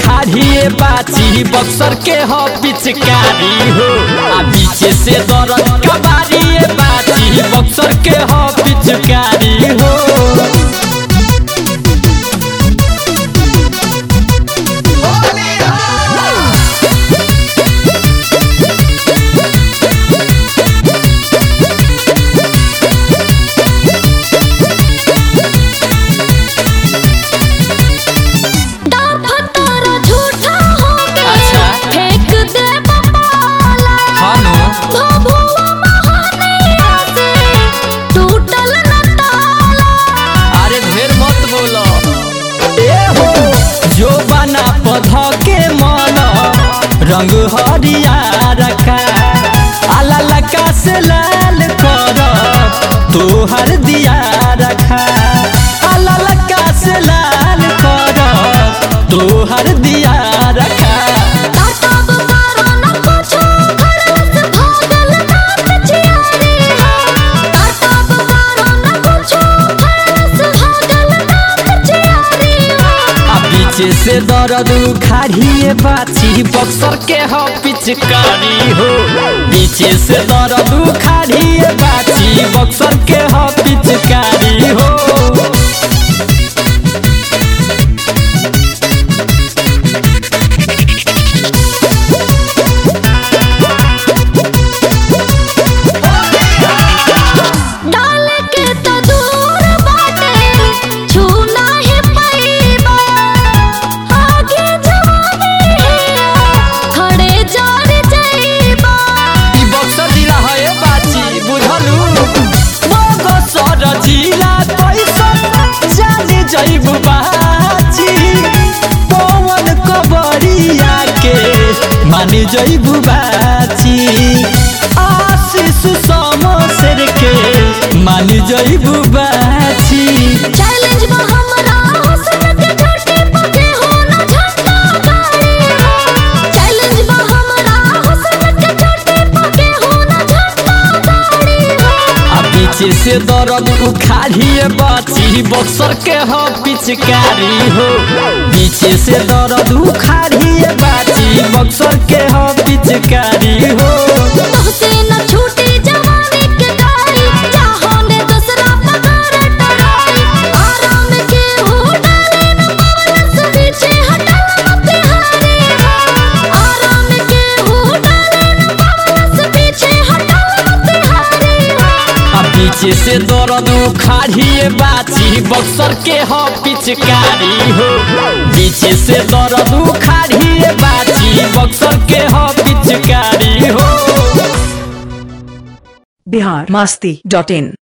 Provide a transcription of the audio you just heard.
उखाड़िए बाची बक्सर के हो पिचकारी हो आ पीछे से दर्द कबारिए बाची बक्सर के हो पिचकारी हो फतारा झूठा हो अच्छा। फेंक दे बपाला खानो भभुआ महानैया से टूटल न ताला अरे ढेर मत बोलो ए हो जो बना पौधा के मन रंग हरिया रखा आला लका से लाल कर तोहर दिया रखा आला लका से लाल कर तोहर दिया रखा टाटा बुकारो न कुछो घर से भागल नाथ चियारी हो टाटा बुकारो न कुछो घर से भागल नाथ चियारी हो आ पीछे से दर्द उखाड़िए बाची बक्सर के हो पिचकारी हो पीछे से दर्द उखाड़िए बाची बक्सर के हो पिचकारी हो डाल के तो दूर बाटे छूना ही पैबा आगे जवानी है खड़े जान जाइबा ई बक्सर जिला है ए बाची बुझलू बक्सर जिला कैसन जाने जइबू बाची पवन कबरिया के माने जइबू बाची आशीष समसर के माने जइबू बाची चैलेंज बा हमरा हुस्न के चोटी पके हो ना झंडा गाड़ी हो चैलेंज बा हमरा हुस्न के चोटी पके हो ना झंडा गाड़ी हो आ पीछे से दर्द उखाड़िए बाची बक्सर के हो पिचकारी हो पीछे से दर्द उखाड़िए बाची बक्सर के हो पिचकारी हो तोहसे न छूटी जवानी के गाड़ी चाहो ने दूसरा पगार टराई आराम के हो डाले न पवन से पीछे हटल मत हारे हो आराम के हो डाले न पवन से पीछे हटल मत हारे हो आ पीछे से दर्द उखाड़िए बाची बक्सर के हो पिचकारी हो पीछे से दर्द उखाड़िए बाची बक्सर के हो पिचकारी हो बिहार मस्ती डॉट इन